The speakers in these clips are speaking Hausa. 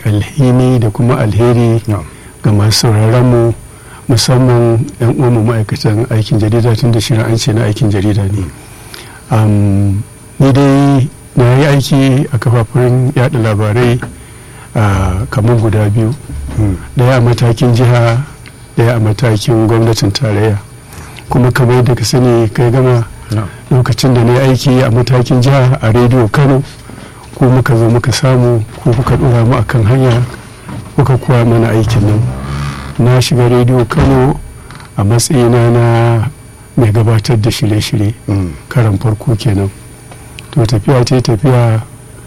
alhini da kuma alheri ga masu sauraron mu musamman yan uwanmu ma'aikatan aikin jarida tun da shirin an ce na aikin jarida ne ni dai na yi aiki a kafafen yada labarai kamar guda biyu daya a matakin jiha daya a matakin gwamnatin tarayya kuma kamar da ka sani kai gama lokacin da na yi aiki a matakin jiha a rediyo kano ko muka zo muka samu ko kuka dora mu akan hanya kuka kuwa mana aikin nan na shiga rediyo kano a matsayina na mai gabatar da shirye-shirye karan farko kenan to tafiya ce tafiya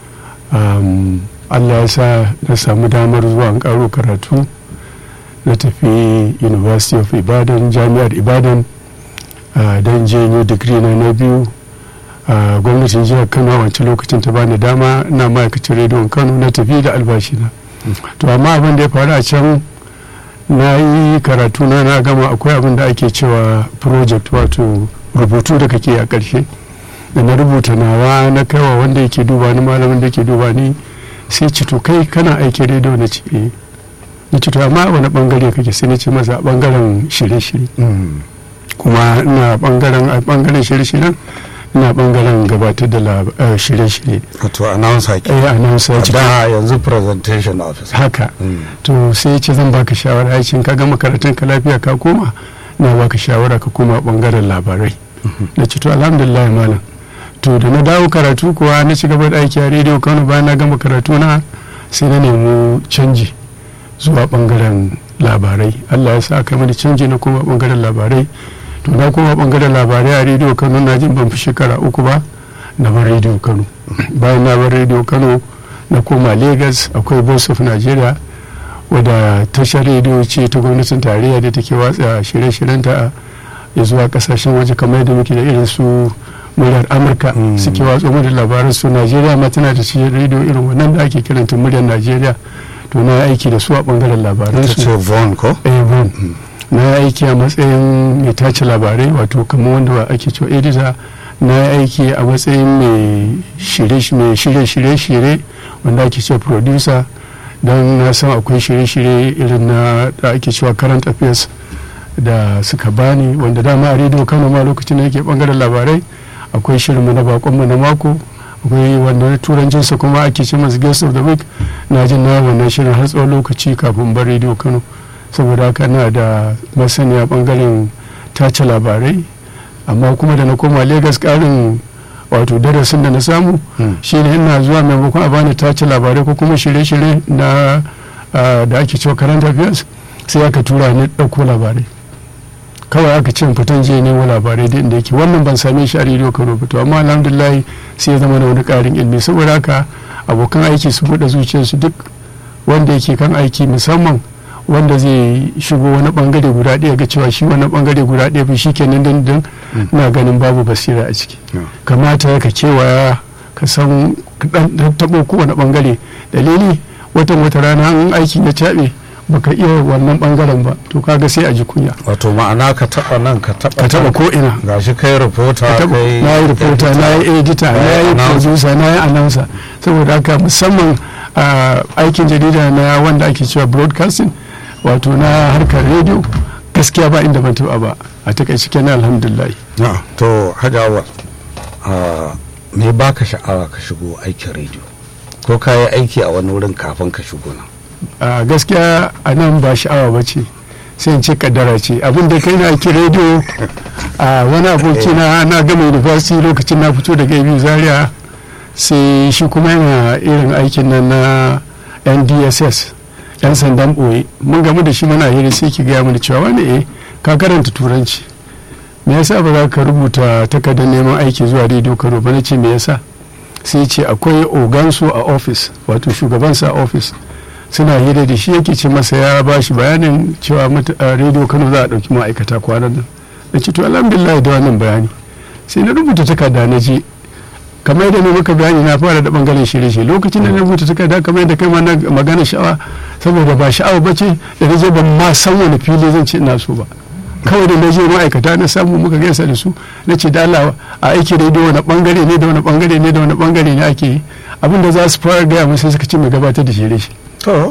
allah ya sa na samu damar zuwa karo karatu na tafi university of ibadan jami'ar ibadan don janyo digiri na na biyu gwamnatin jihar kano a wancan lokacin ta bani dama na ma'aikacin rediyon kano na tafi da albashina to amma abin da ya faru a can na yi karatu na na gama akwai abin da ake cewa project wato rubutu da kake a ƙarshe da na rubuta nawa na kaiwa wanda yake duba ni malamin da yake duba ni sai ci to kai kana aikin rediyo na ce na ce to amma wani bangare kake sai na ce masa a bangaren shirye-shirye kuma ina bangaren a bangaren shirye-shiryen ina bangaren gabatar da shirye-shirye wato announcer ke eh announcer ce da yanzu presentation office haka to sai ce zan baka shawara ya ce ka gama karatun ka lafiya ka koma na baka shawara ka koma bangaren labarai na ce to alhamdulillah malam to da na dawo karatu kuwa na ci gaba da aiki a rediyo kano bayan na gama karatu na sai na nemi canji zuwa bangaren labarai allah ya sa aka mani canji na koma bangaren labarai to na koma bangaren labarai a rediyo kano na jin ban fi shekara uku ba na bar rediyo kano bayan na bar rediyo kano na koma lagos akwai voice of nigeria wadda tashar rediyo ce ta gwamnatin tarayya da take watsa shirye-shiryenta ya zuwa kasashen waje kamar yadda muke da irin su muryar amurka suke watsa mu da labaran su najeriya ma tana da shi rediyo irin wannan da ake kiranta muryar najeriya to na aiki da su a bangaren labaran su ce von ko eh von na aiki a matsayin mai tace labarai wato kamar wanda ake cewa editor na aiki a matsayin mai shirye-shirye wanda ake cewa producer don na san akwai shirye-shirye irin na da ake cewa current affairs da suka bani wanda dama a rediyo kano ma lokacin da yake bangaren labarai akwai shirinmu na bakonmu na mako akwai wanda turancinsa kuma ake ce masu guest of the week na jin na wannan shirin har tsawon lokaci kafin bar rediyo kano saboda haka na da masaniya bangaren tace labarai amma kuma da na koma lagos karin wato darasin da na samu shine ina zuwa maimakon a bani tace labarai ko kuma shirye-shirye na da ake cewa current affairs sai aka tura ni ɗauko labarai kawai aka ce fitan je nemo labarai da inda yake wannan ban same shi a rediyo kano ba to amma alhamdulillah sai ya zama na wani ƙarin ilimi saboda haka abokan aiki su buɗe zuciyarsu duk wanda yake kan aiki musamman wanda zai shigo wani bangare guda ɗaya ga cewa shi wani bangare guda ɗaya ba shi kenan dindin na ganin babu basira a ciki kamata ka kewaya ka san ɗan taɓo kowane bangare dalili watan wata rana an aikin ya caɓe baka iya wannan bangaren ba to kaga sai a ji kunya wato ma'ana ka taba nan ka taba ka taba ko ina gashi kai reporter kai na yi reporter na yi editor na yi producer na yi announcer saboda haka musamman aikin jarida na wanda ake cewa broadcasting wato na harkar rediyo gaskiya ba inda ban taba ba a takaice kenan alhamdulillah to hajjawa me baka sha'awa ka shigo aikin rediyo ko ka yi aiki a wani wurin kafin ka shigo nan a gaskiya a nan ba sha'awa ba ce sai in ce kaddara ce abin da kai na aiki rediyo a wani aboki na na gama university lokacin na fito daga ibi zaria sai shi kuma yana irin aikin nan na ndss yan sandan ɓoye mun gamu da shi mana hira sai ki gaya mana cewa wani eh ka karanta turanci me yasa ba za ka rubuta takardar neman aiki zuwa rediyo kano ba na ce me yasa sai ce akwai ogansu a ofis wato shugabansa a ofis suna hira da shi yake ce masa ya ba shi bayanin cewa rediyo kano za a ɗauki ma'aikata kwanan nan na ce to alhamdulillah da wannan bayani sai na rubuta takarda na je kamar yadda ne muka bayani na fara da bangaren shirye-shirye lokacin da na rubuta takarda kamar yadda kai ma na magana sha'awa saboda ba sha'awa ba ce da na je ban ma san wani fili zan ce ina so ba kawai da na je ma'aikata na samu muka gaisa da su na ce da Allah a aiki rediyo wani bangare ne da wani bangare ne da wani bangare ne ake yi abinda za su fara gaya mun sai suka ce mai gabatar da shirye-shirye